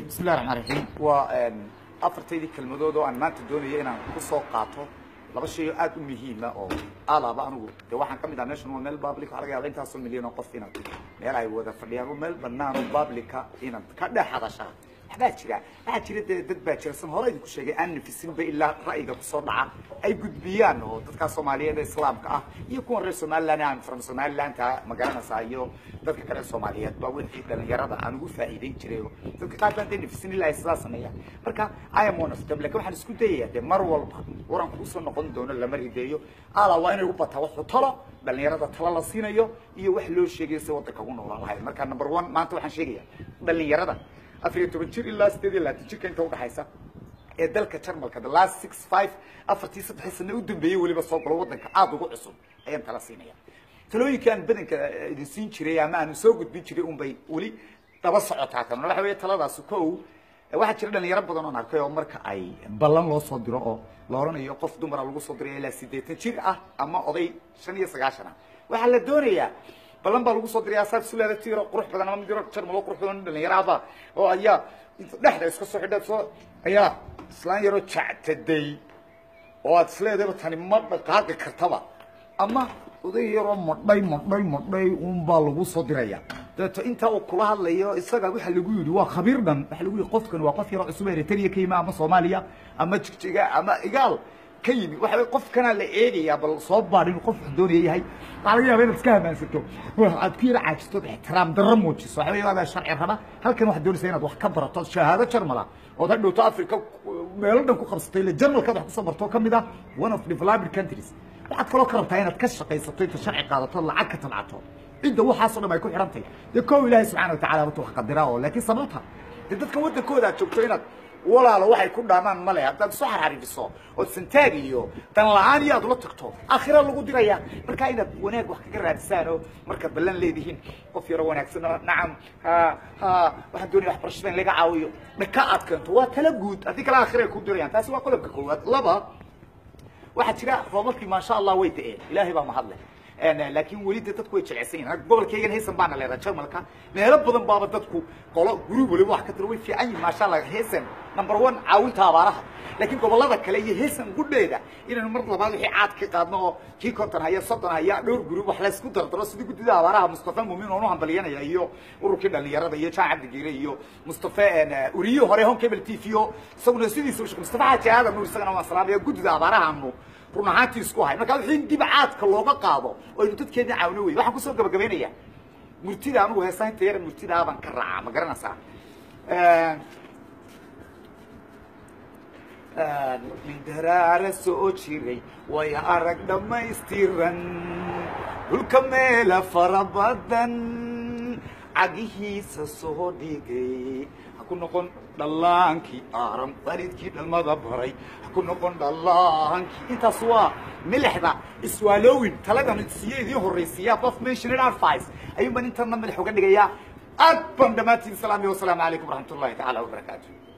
bismillahi raxmaan raxiim waa afartaydii kelmadood oo aan maanta doonayo inaan ku soo qaato laba shay oo aad u muhiima oo alaaba anigu de waxaan ka mid ah meeshan waa meel public waxaa laga yaaba intaasoo milyan oo qof inaad meel ay wada fadhiyaan oo meel banaan oo publica inaad ka dhex hadashaa waxbaa jira waxaa jira dee dad baa jira san hore idinku sheegay aan nafisinba ilaa ra'yiga kusoo dhaca ay gudbiyaan oo dadkaa soomaaliyeed ee islaamka ah iyo kuwan reer somaliland aan from somalilandta magaranaysaa iyo dadka kale soomaaliyeed baa wixii dhalinyarada aan ugu faa'iideyn jiray oo dadka qaar baan dee nafisin ilaa ay sidaa sameeyaan marka i am one of them lakin waxaan isku dayayaa dee mar walba waran kuusoo noqon doono lama rideeyo ala waa inay u bataa waxu talo dhalinyarada talo la siinayo iyo wax loo sheegayo si waddanka ugu noolaan lahay marka number one maanta waxaan sheegaya dhalinyarada afar iyo toban jir ilaa sideed iyo labaatan jirka inta udhaxaysa ee dalka jarmalka the last six five afartii saddexii sane u dambeeyey weliba soo galo waddanka aada ugu cusub ayaan tala siinaya talooyinka aan badanka idin siin jiray ama aan soo gudbin jiray un bay weli daba socotaa tan waxa weeye taladaasi ko waxaa jira dhalinyaro badan oon arkay oo marka ay ballan loo soo diro oo la odhanayo qof dumara lagu soo diraya ilaa siddeetan jir ah ama oday shan iyo sagaashan ah waxaa la doonayaa ballan baa lagu soo diraya saab sulaada tiro qurux badan ama mid yaro jarmalo qurux badan dhalinyarahaba oo ayaa dhexda iska soo xidha soo ayaa islaan yaroo jactaday oo aad isleedaba tani ma dhaqaaqi kartaba ama oday yaroo madhay madhay madhay unbaa lagu soo diraya dabeeto intaa uu kula hadlayo isaga waxa lagu yidhi waa khabiir dhan waxa lagu yidhi qofkan waa qof yaroo cusub eritrea ka yimi ama soomaaliya ama jigjiga ama igaal ka yimi waxa qofkana la eegayaa bal soo baadh inuu qof wax doonaya yahay waxaa laga yaaba inaad iska hamaansato aad ku yara caajisto ixtiraam darro muujiso waxa weeye waa sharci raba halkan waxaad doonaysaa inaad wax ka barato shahaado jarmala ood hadhowto africa meelo dhan ku qabsatay ile jarmalkaad wax kusoo barto ka mid ah one of developed countries waxaad kaloo ka rabtaa inaad ka shaqaysato inta sharci qaadato lacag ka tabcato cidda waxaasoo dhan ay ku xidhantahy dee kow ilaahay subxana watacala horta wax qadiraa oo laakiin sababta dee dadka waddankooda aad joogto inaad walaalo waxay ku dhaamaan male haddaad isu xarxarifiso ood santaag iyo dan la-aan iyo aad ula tagto aakhira lagu diraya markaa inaad wanaag wax kaga raadisaan oo markaad ballan leedihiin qof yaro wanaagsan oo nacam ha ha waxaan doonaya waxbarashada in laga caawiyo dhaka aad keento waa tala guud haddii kale aakhira ay ku dirayaan taasi waa qodobka koowaad laba waxaa jira roobabkii maasha allah way da-een ilaahay baa mahadle laakiin weli de dadku way jeceysan yihin gobolkaygan haysan baana leedaha jarmalka meelo badan baaba dadku qolo guri waliba wax ka tiro way fiican yihin maasha allah haysan number one caawinta abaaraha laakiin gobolada kale iyo haysan gudheeda inaynu mar labaad wixii caad ka qaadno oo kii konton haya soddon haya dhowr guri wax laysku dardaro sidii guddida abaaraha mustafa muumin oonu hambalyanaya iyo ururkii dhalinyarada iyo jaan cabdigiire iyo mustafa uriyo hore hon cable t v o isaguna sidiisa ushaq mustafa xaaji aadan nuur isagana waan salaamaya guddida abaaraha anu run ahaantii isku hay markaa wixii dib caadka looga qaado oo aynu dadkeedna caawino wey waxaan kusoo gabagabaynayaa murtida anigu heesaynta yara murtidaa baan ka raacaa ma garanaysaa min daraara soo jiray way arag dhammaystiran dhulka meela fara badan cagihiisa soo dhigay ha ku noqon dhallaankii aaran waalidkii dhalmada baray ha ku noqon dhallaankii intaas waa milixda iswaalowin taladan siiye idiin horraysiiya bof mentioned advice ayuun baan intana madax uga dhigayaa aad baan dhammaantiin salaamiya wasalaamu calaykum waraxmat ullahi tacaala wabarakaatu